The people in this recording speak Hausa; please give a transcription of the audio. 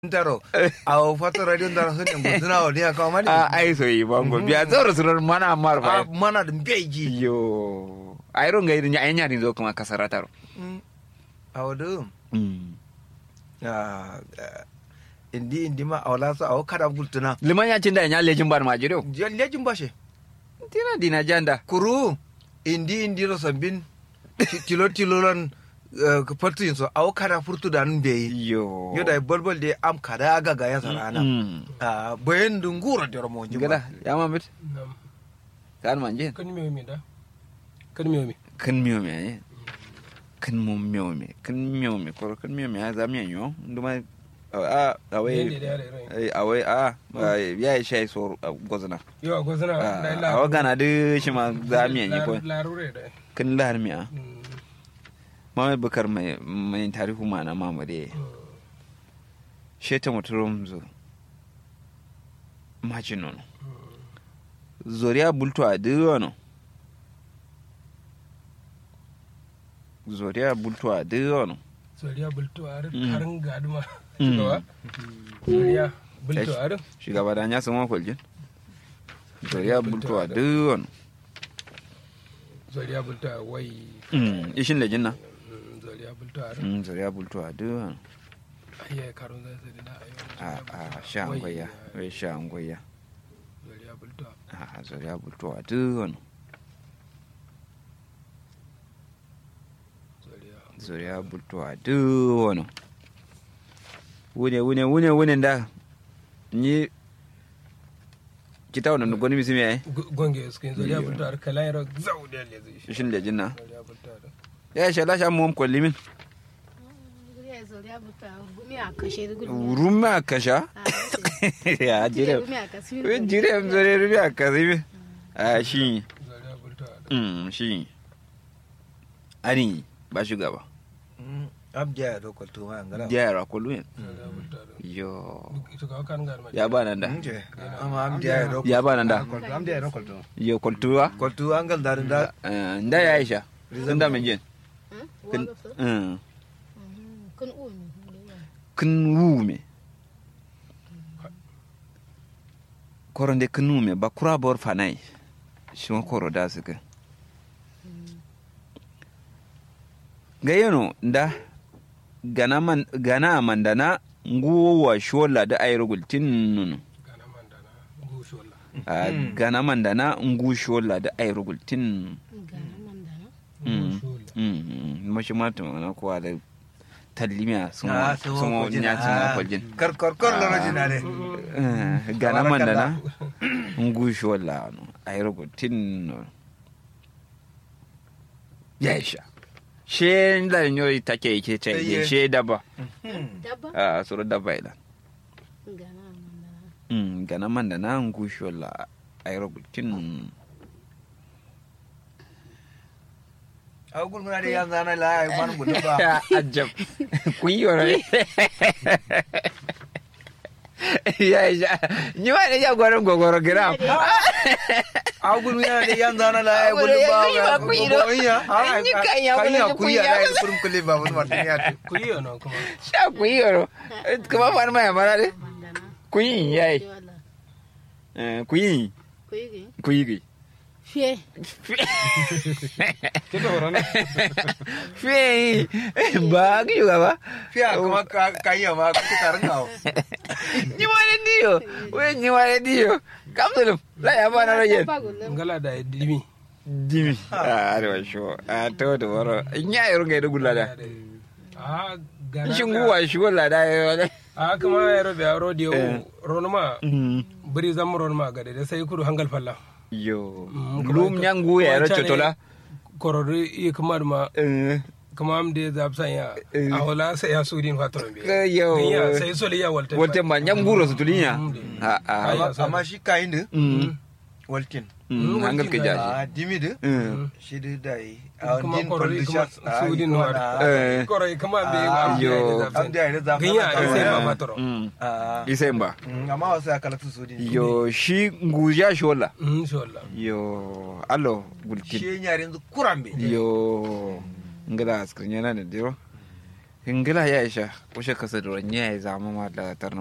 taro awo fato radio ndaro so ne guduna o dia ka mani a ai so yi bango biya zoro surar mana mar a ba mana da beji yo ai ro ngai nya nya ni zo kuma kasara taro awo do mm ah indi indi ma awla so awo kada gultuna liman ya cinda nya lejin bar ma jiro lejin bashe tina dina janda kuru indi indi ro sambin ti- tilo tilo lan fatu yin so awo kada furtu da nun beyi yo yo da bolbol de am kada aga ga ya sarana mm ah bayan dungura da mo jima gada ya ma mit Nam. kan manje Kan miyo mi da. Kan miyo mi. kan miyo me ai kan mo miyo me kan miyo me ko kan miyo me ya za miyan yo nduma a a Yende wai da yare rai. ai a wai a ya yi shai so gozana Yo a gwazana a wa gana de shi ma za miyan yi ko Larure da. kan lahar miya Mm. Muhammad Bukar mai mai tarihu ma na mamare sheta muturum zo maji nono zoriya bulto a diyono zoriya bulto a diyono Soriya bulto a Mm. harin gaduma. Mm. Shugaba. Soriya bulto a shugaba da ya sama kwaljin zoriya bulto a diyono Soriya bulto a wai. ishin da jinna Mm, Soriya bulto a zoriya bulto a diyono Ayya karo zai sai da ayo. a a sha angwaya wai sha angwaya Soriya bulto a. a zoriya bulto a diyono Soriya. zuriya bultuwa duk wani wune wune wune wune da ni kita wannan gwani misi mai Gonge su kin Soriya Iyo. bulto a kala yaro zau da le zai shi. shin da jinna Soriya bulto a. ya sha lasha mu kwalli min rumi a kasha ya jire we jire am zore rumi a kasi mi a shi Soriya bulto a. mm shi ani ba shugaba abja ya dokol to ma ngala jayara kullu yin Soriya bulto a. yo Ito ka kan gaduma. ya ba nan da nje ama abja ya dokol ya ba nan da abja ya dokol to yo kultuwa kol to angal da da Eh, nda ya aisha sun da min jin Mm. kin wume koro nde kin wume ba kura bor fanai shi wa koro da su ga ga yano nda gana man gana mandana nguwa shola da ayro gultin nunu Gana mandana. Gushu wala. Ah, gana mandana ngu shola da ayro gultin Mm. Gushu wala. mm mashi mata na kuwa da tallimiya sun ah sun so ko nya sun kwaljin kar kar kar lo jina ne Eh, gana mandana ngushi wala no ayrogo tinno yaisha she la nyori take yake ce Eye. she daba Dabba? a suru daba ila Gana mandana. mm gana mandana ngushi wala ayrogo tin agul muna da yan zana la ai man gudu ba ajab kuyoro yaisha ni wa ne ya gwaron gogoro gram agul muna da yan zana la ai gudu ba Agul ya kuyi ba, kuyi do. ai Ni kan ya kan gudu ya da kuyi kuyi ya ai kurum kulle ba mun martin ya ce Ku yi yana kuma. sha kuyoro kuma fa ma ya mara de Mandana. kuyi yayi Wala. Eh, kuyi Kuigi. kuyi Fie. Kita orang ni. Fei, ba ki juga ba? fiya kuma ka kan ya ma ku tarin gawo Ni wale dio, we ni wale dio. Kam dulu, la ya ba na roje. Dabba gullum. Ngala da dimi. Dimi. Ah, ada sho. Ah, to to waro. Nya yaro ga dugula da. Ah, gana. Shin guwa shi wala da wala. Ah, kuma ya rabe a rodiyo. Eh. Ronuma. Biri zam ronuma ga da sai kudu hangal falla. Yo. Mm, kuma Lum ka- nyangu ya ro wancan ne chotola. Korori iya kamar ma Eh. kama am de zab san ya. Eh. A wala sai ya sudin fatron bi. Ka yo. Ganya sai sole ya walta. Wote ma nyangu ro sutulinya. Mm. Ah ah. Ai, amma shi kayin da Mm. walkin Mm, hangal ke jaji. a dimi da Mm. shi da dai a Kuma din korori kuma conditions sudin wa wa. Eh. Korori kama be Ah, am de yo. zab am da ya da Ganya zafi sai na ma kawo. fatron. Mm. Ah, Isemba. mm, amma wasu ya kalatu su din Yo shi nguja shi wala. Mm, inshallah. Yo. Allo, gulkin. shi yaren kurambe yo ngada askrinya na da diro hingila ya isha kushe kasa da ya zama ma da tarna